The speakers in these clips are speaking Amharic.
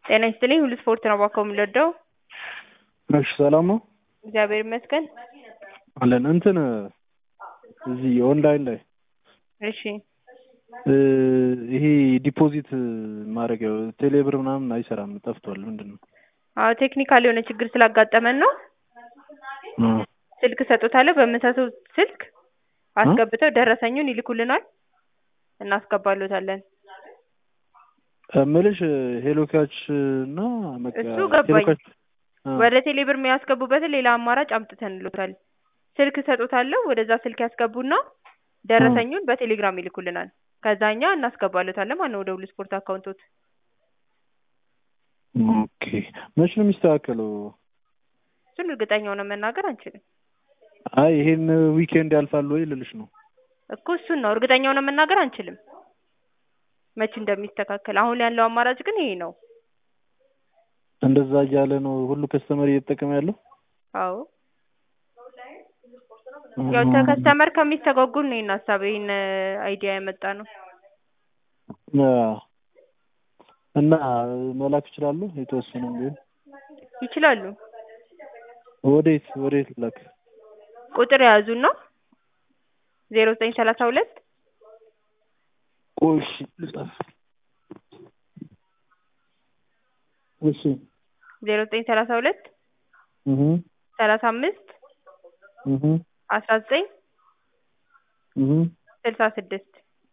ጤና ይስጥልኝ ሁሉ ስፖርት ነው እባክዎ የምንወደው እሺ ሰላም ነው እግዚአብሔር ይመስገን አለን እንትን እዚህ ኦንላይን ላይ እሺ ይሄ ዲፖዚት ማድረጊያው ቴሌብር ምናምን አይሰራም ጠፍቷል ምንድን ነው አዎ ቴክኒካል የሆነ ችግር ስላጋጠመን ነው ስልክ እሰጥዎታለሁ በምሰጥዎት ስልክ አስገብተው ደረሰኙን ይልኩልናል እናስገባልዎታለን እምልሽ ሄሎ ካች እና በቃ እሱ ገባኝ። ሄሎ ካች ወደ ቴሌብር የሚያስገቡበትን ሌላ አማራጭ አምጥተንልዎታል ስልክ እሰጥዎታለሁ ወደዛ ስልክ ያስገቡና ደረሰኙን በቴሌግራም ይልኩልናል ከዛ እኛ እናስገባልዎታለን ማለት ነው ወደ ሁሉ ስፖርት አካውንቶት ኦኬ መች ነው የሚስተካከለው እሱን እርግጠኛ ሆነን መናገር አንችልም አይ ይሄን ዊኬንድ ያልፋል ወይ ልልሽ ነው እኮ እሱን ነው እርግጠኛ ሆነን መናገር አንችልም መች እንደሚስተካከል አሁን ያለው አማራጭ ግን ይሄ ነው እንደዛ እያለ ነው ሁሉ ከስተመር እየተጠቀመ ያለው አዎ ያው ከከስተመር ከሚስተጓጉል ነው ይሄን ሀሳብ ይሄን አይዲያ ያመጣ ነው አዎ። እና መላክ ይችላሉ የተወሰነም ቢሆን ይችላሉ ወዴት ወዴት ላክ ቁጥር የያዙና ዜሮ ዘጠኝ ሰላሳ ሁለት ቆይ እሺ ልጻፍ እሺ ዜሮ ዘጠኝ ሰላሳ ሁለት እህ ሰላሳ አምስት እህ አስራ ዘጠኝ እህ ስልሳ ስድስት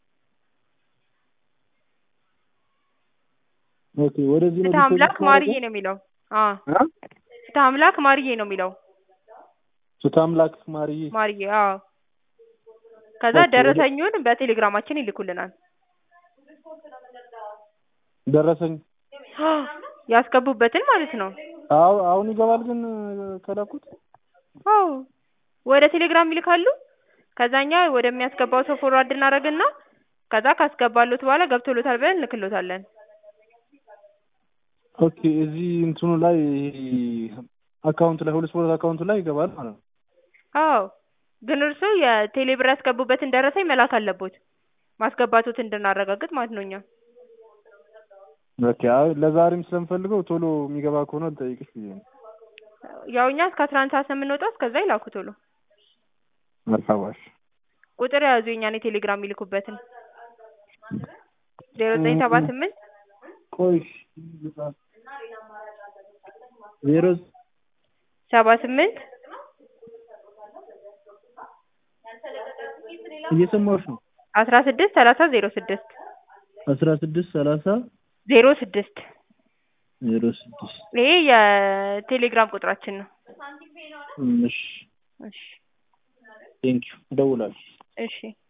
ኦኬ ወደዚህ ነው ፍትህ አምላክ ዲፖዚት ማርዬ ማድረገው? ነው የሚለው አዎ አ ፍትህ አምላክ ማርዬ ነው የሚለው ፍትህ አምላክ ማርዬ ማርዬ አዎ ከዛ ኦኬ፣ ወደ- ደረሰኙን በቴሌግራማችን ይልኩልናል ደረሰኝ ያስገቡበትን ማለት ነው አዎ አሁን ይገባል ግን ከላኩት አዎ ወደ ቴሌግራም ይልካሉ ከዛ እኛ ወደሚያስገባው ሰው ፎርዋርድ እናደርግና ከዛ ካስገባሉት በኋላ ገብቶሎታል ብለን እንልክሎታለን ኦኬ እዚህ እንትኑ ላይ አካውንት ላይ ሁሉ ስፖርት አካውንቱ ላይ ይገባል ማለት ነው አዎ ግን እርስዎ የቴሌብር ያስገቡበትን ደረሰኝ መላክ አለቦት ማስገባቶት እንድናረጋግጥ ማለት ነው እኛ ኦኬ አይ ለዛሬም ስለምፈልገው ቶሎ የሚገባ ከሆነ ልጠይቅሽ ብዬ ነው ያው እኛ እስከ አስራ አንድ ሰዓት ነው የምንወጣው እስከዛ ይላኩ ቶሎ መርሐባሽ ቁጥር የያዙ የእኛን የቴሌግራም የሚልኩበትን ዜሮ ዘጠኝ ሰባ ስምንት ቆይ እሺ፣ ልጻፍ። ዜሮ ሰባ ስምንት እየሰማሁሽ ነው አስራ ስድስት ሰላሳ ዜሮ ስድስት አስራ ስድስት ሰላሳ ዜሮ ስድስት ዜሮ ስድስት ይሄ የቴሌግራም ቁጥራችን ነው እሺ እሺ ቴንኪው እደውላለሁ እሺ